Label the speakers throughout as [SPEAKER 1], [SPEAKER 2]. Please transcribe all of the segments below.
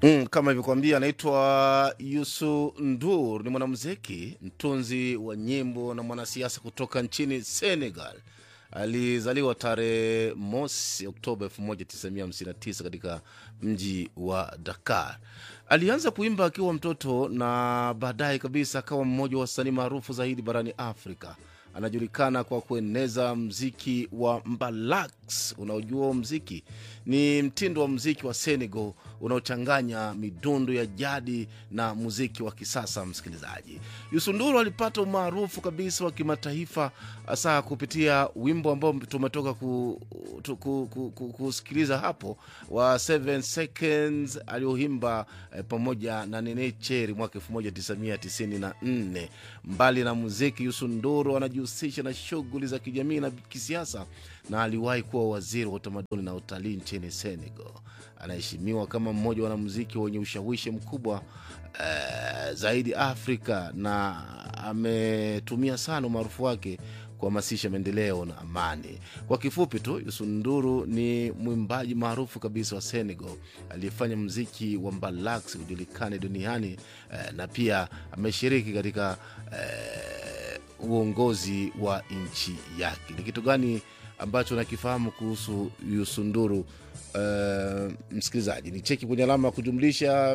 [SPEAKER 1] Mm, kama ilivyokuambia anaitwa Yusu Ndur, ni mwanamuziki, mtunzi wa nyimbo na mwanasiasa kutoka nchini Senegal. Alizaliwa tarehe mosi Oktoba 1959 katika mji wa Dakar. Alianza kuimba akiwa mtoto na baadaye kabisa akawa mmoja wa wasanii maarufu zaidi barani Afrika. Anajulikana kwa kueneza mziki wa mbalax. Unaojua mziki ni mtindo wa mziki wa Senegal unaochanganya midundo ya jadi na muziki wa kisasa. Msikilizaji, Yusunduru alipata umaarufu kabisa wa kimataifa hasa kupitia wimbo ambao tumetoka ku, tu, ku, ku, ku, kusikiliza hapo wa 7 seconds alioimba eh, pamoja na Nene Cheri mwaka 1994. Mbali na muziki, Yusunduru anajihusisha na shughuli za kijamii na kisiasa na aliwahi kuwa waziri wa utamaduni na utalii nchini Senegal. Anaheshimiwa kama mmoja wa wanamuziki wenye ushawishi mkubwa eh, zaidi Afrika na ametumia sana umaarufu wake kuhamasisha maendeleo na amani. Kwa kifupi tu, Yusunduru ni mwimbaji maarufu kabisa wa Senegal aliyefanya mziki wa mbalax ujulikane duniani eh, na pia ameshiriki katika eh, uongozi wa nchi yake. Ni kitu gani ambacho nakifahamu kuhusu Yusunduru? Uh, msikilizaji ni cheki kwenye alama ya kujumlisha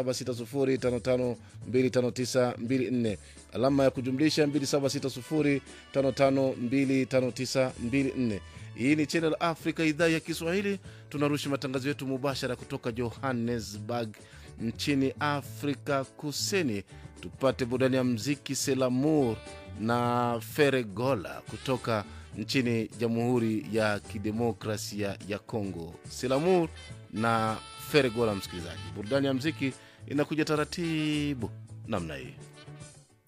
[SPEAKER 1] 276055259254 alama ya kujumlisha 276055259254 hii ni Channel Africa idhaa ya Kiswahili tunarusha matangazo yetu mubashara kutoka Johannesburg nchini Afrika Kusini tupate burudani ya mziki Selamur na Feregola kutoka nchini Jamhuri ya Kidemokrasia ya Kongo. Selamur na Feregola, msikilizaji, burudani ya mziki inakuja taratibu namna hii.